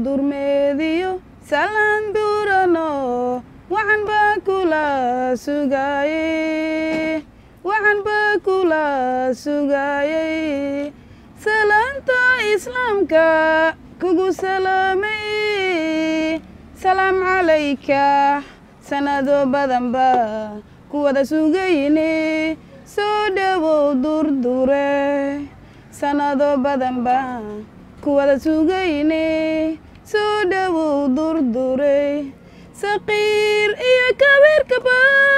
durmeediyo salaan durano waxaan baa kula sugaayey waxaan baa kula sugaayey salaanta islaamka kugu salaamay salaam calayka sanado badan baa ku wada sugayne soo dhowow durdure sanado badan baa ku wada sugayne soo dhowow durdure saqiir iyo kabeerkaba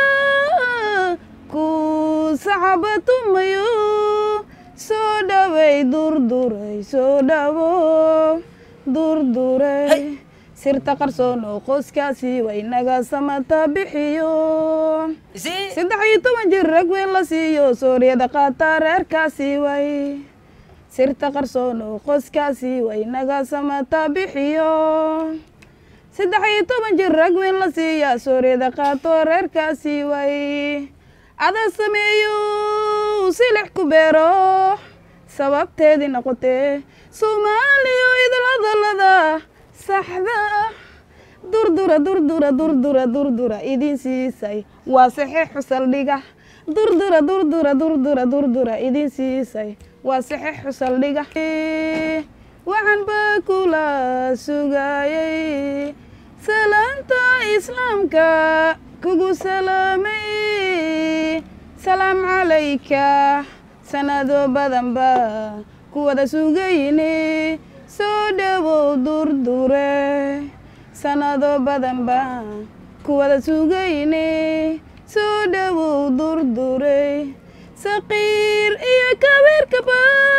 ku saxabatumayo soo dhoway durduray soo dhowow durduray sirta qarsoon oo qoyskaasi way naga samata bixiyo saddex iyo toban jir rag weyn la siiyo sooriyada qaata reerkaasi way sirta qarsoon oo qoyskaasi way naga samata bixiyo saddex iyo toban jir rag weyn la siiya sooriyada qaato reerkaasi way ada sameeyo silix ku beero sababteedii noqotee soomaaliyo idladalada saxda ah durdura durdura durdura durdura idin siisay waa saxiixu saldhiga durdura durdura durdura durdura idin siisay waa saxiixu saldhiga waxaan baa kula sugaayey salaanta islaamka kugu salaamay salaam calayka sanado badan baa ku wada sugayne soo dhowow durdure sanado badan baa ku wada sugayne soo dhowow durdure saqiir iyo kabeerkaba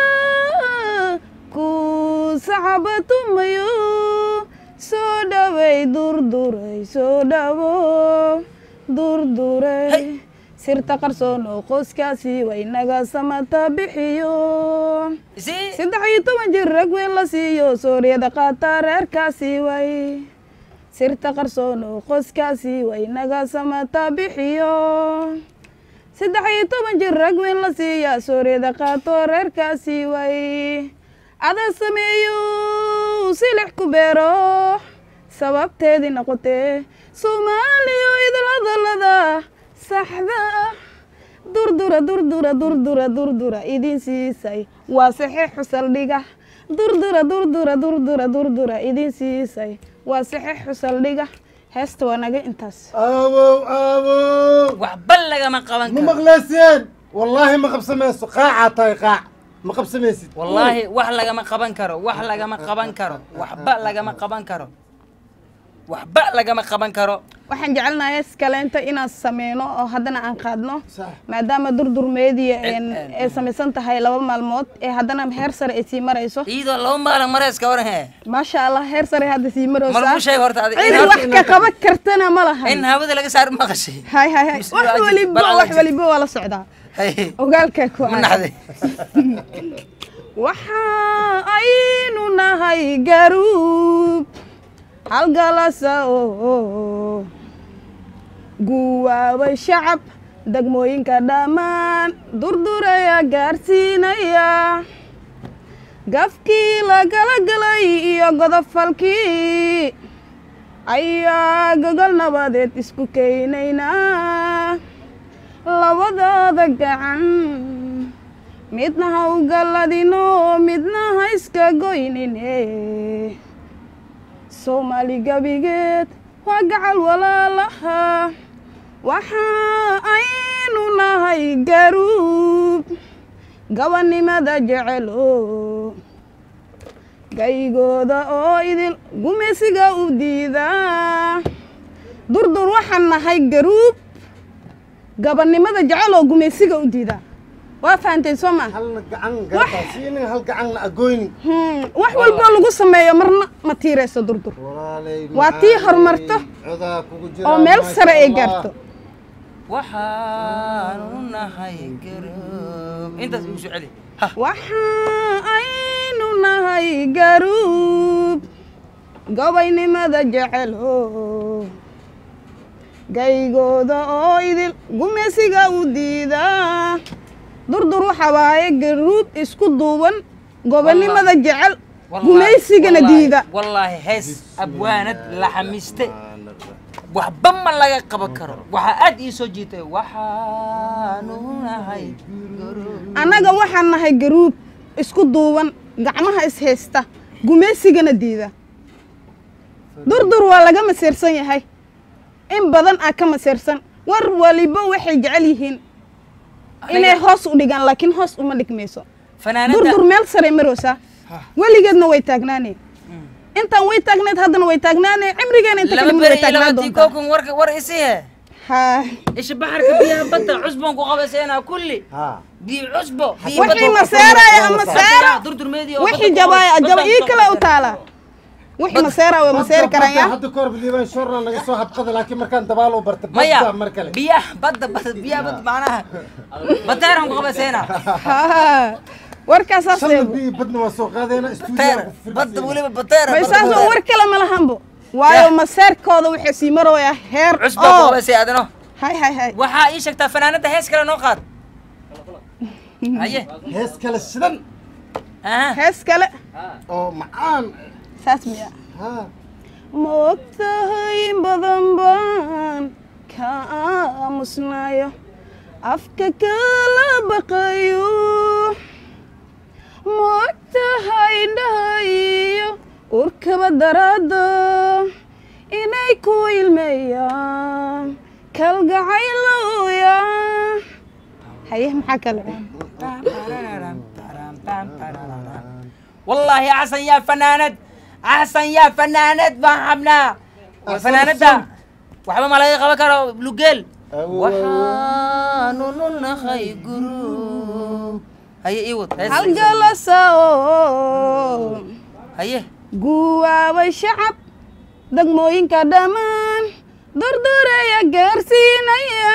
ku saxabatumayo soo dhoway durduray soo dhowow durduray sirta qarsoon oo qoyskaasi way naga samata bixiyo saddex iyo toban jir rag weyn la siiyo sooriyada qaata reerkaasi way sirta qarsoon oo qoyskaasi way naga samata bixiyo saddex iyo toban jir rag weyn la siiya sooriyada qaato reerkaasi way ada sameeyo silix ku beero sababteedii noqotee soomaaliyo idladalada saxda ah durdura durdura durdura durdura idin siisay waa saxiixu saldhiga durdura durdura durdura durdura idin siisay waa saxiixu saldhiga heesta waa naga intaas aabow aabow waxba lagama qaban ma karo maqleyseen wallaahi ma qabsamayso qaacaa tahay qaac ma qabsamaysid wallaahi wax lagama qaban karo wax lagama qaban karo waxba lagama qaban karo waxba lagama qaban karo waxaan jecelnahay iskaleenta inaan sameyno oo haddana aan qaadno Sax. maadaama durdurmeediya En- ay samaysan tahay laba maalmood ee haddana heer sare ay sii marayso iyadoo laba maalin mareyska waran he maasha allah heer sare hadda sii ma lagu maraysaa sheeg horta adi cidi wax ka qaban kartana ma lahan in hawada laga saar maqashay hay hay hay Mise wax waa ajib, waliba bal wax ajib. waliba waa la socdaa Hey, ogaalkaa ku ma aan naxday waxa aynu nahay garuub halgalasa oo guwaabay shacab degmooyinka dhammaan durduraya gaarsiinaya gafkii lagala galay iyo godofalkii ayaa gogol nabadeed isku keenaynaa labadooda gacan midna ha u galladino midna ha iska goynine soomaali gebigeed waa gacal walaalaha waxa aynu nahay garuub gabanimada jecelo gaygooda oo idil gumeysiga u diidaa durdur waxaan nahay garuub gabanimada jecel oo gumeysiga u diidaa waa fahanteen soo maa halna gacan gartaa siinin hal gacanna agoynin Hmm, wax walboo lagu sameeyo marna ma tiirayso durdur walaalay Waa tii horumarto codaa kugu jira oo meel maasha sare ay Allah. gaarto waxaanu nahay garoob intaas igu soo celi ha waxa aynu nahay garuub gobaynimada jecelo gaygooda oo idil gumeysiga u diidaa durdur waxa waaye garuub isku duuban gobanimada jecel Wallaahi- gumaysigana wallaahi- diida wallaahi hees abwaanad laxamiste waxba ma laga qaban karo waxaa aad ii soo jiitay waxaanu nahay guru- annaga waxaan nahay garuub isku duuban gacmaha ishaysta gumaysigana diida durdur waa laga masiirsan yahay in badan aa ka masiirsan war waliba waxay jecel yihiin inay hoos u dhigaan laakiin hoos uma dhigmayso fanaanada durdur meel saray maroosaa weligeedna way taagnaaneen intaan way taagneed haddana way taagnaaneen cimrigeena inta laba kadib beri way iyo taagnaan laba doontaa tiikookun warka war isihe haa isha baxarka biyaha badda cusbon ku qabayseenaa kulli ها biyo cusbo biyo wixii badda- maseeraya ama seero durdurmeedii oo wixii badda ku jabaaya qabay- jaba badda ii ku kale u qabay. taalaa wixii maseera way maseeri karaan yaa hadda kahor liibaan shorna naga soo habqada laakiin markaan dabaal u bartay maya badda mar kale biyaha badda badda biyaha badda macnaha bateeran ku qabayseenaa haa warkaasaas shalna eego biyi badna waa soo qaadayna bateer badda weliba bateera bay badda saasoo bateer. war kale ma lahanbo waayo maseerkooda waxay sii marooyaa heer cusbaa ku oo qabaysay adano hay hay hay waxaa ii sheegtaa fanaanada hees kale noo qaad haye hees kale shidan aha hees kale oo macaan saas miya ha ma ogtahay in badan baan ka aamusnayo afka kala baqayo ma ogtahay indhahayo urkaba daraado inay ku ilmeeyaan kalgacayloya haye maxaa kale والله أحسن يا فنانة أحسن يا فنانة ما حبنا فنانة وحبا ما لقى قبكر بلوجيل وحانون خي قرو هيا إيوت halgalasa oo هيا guwaabay shacab degmooyinka dhammaan durdureeya gaarsiinaya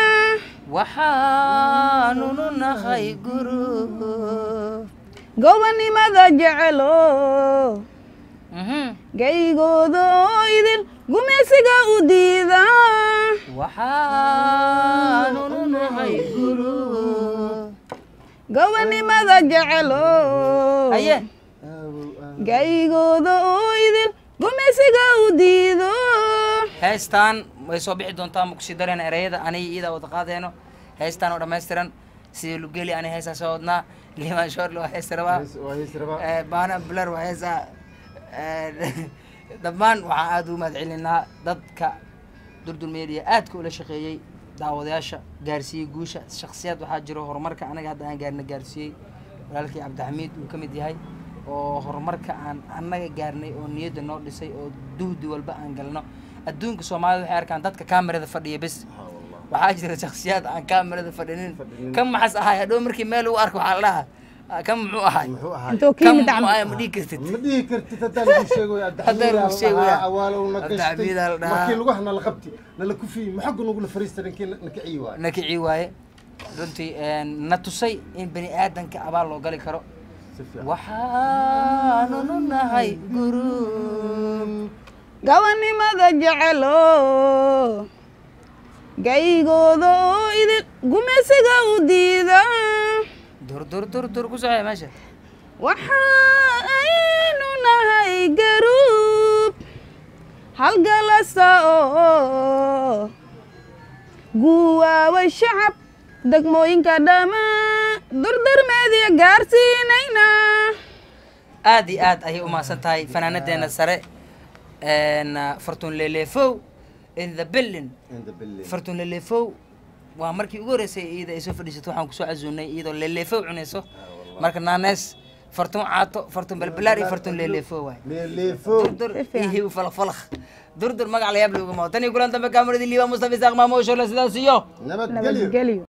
وحانون خي قرو gobonimada jecelo gaygooda oo idin gumaysiga u diida وحانون خي قرو gobonimada jecelo هيا gaygooda oo idin gumaysiga u diido heestaan way soo bixi doontaa ma kusii dareen ereyada aniga iidaa wada qaadeeno heestaan oo dhammaystiran sidii lugeli ani heesaa soo wadnaa liman shorle waa hees rabaa waa hees rabaa Eh, baana bular waa heesaa dhammaan waxaan aada ugu mahad celinaa dadka durdur media aadka ula shaqeeyey daawadayaasha gaarsiiyey guusha shaksiyad waxaa jiro horumarka anaga hadda aan gaarna gaarsiiyey walaalkii cabdixamiid uu ka mid yahay oo horumarka aan annaga gaarnay oo niyadda noo dhisay oo duhdi walba aan galno adduunka soomaalida waxay arkaan dadka kaamirada fadhiya bes waxaa jira shaksiyaad aan kaamirada fadhinin kan maxas ahay hadhow markii meel lagu arko waxaa la dhahaa "Ah, kan muxuu ahay muxuu ahaa intoo ka kan yimid muxuu camal ahay ma dhihi kartid ma dhihi kartid haddaan lagu sheegoy Haddaan lagu sheegoya. awaalow na gashtay Abdixamiid aa la dhahaa. markii lugaha nala qabti nala kufiyey maxagu nagula fariista ninkii na kiciyi waay na kicii waaye runtii na tusay in bani aadanka abaal loo gali karo si fiican waxaanunu nahay guru gobonimada jecelo gaygooda oo idin gumaysiga u diida dur dur dur dur ku socya meesha waxa aynu nahay garuub halgalasa oo guwaabay shacab degmooyinka dhammaan durdurmeediya gaarsiinayna aad iyo aad ayay umahadsan tahay fanaanadeena sare n fortun lelefow in the building in the building fortun lelefow waa markii ugu horreysay iyada ay soo fadhiisato waxaan kusoo casuunay iyadoo lelefow cunayso marka naanees fortun caato fortun balbalaar iyo fortun lelefow waay leeleefo durdur iyo hibu falaq falaq durdur magac la yaab looga moo tan iyo kulan dambe kaamuradii liibaa mustafa isaaq maamooshoole sidaas iyo nabadgelyo nabadgelyo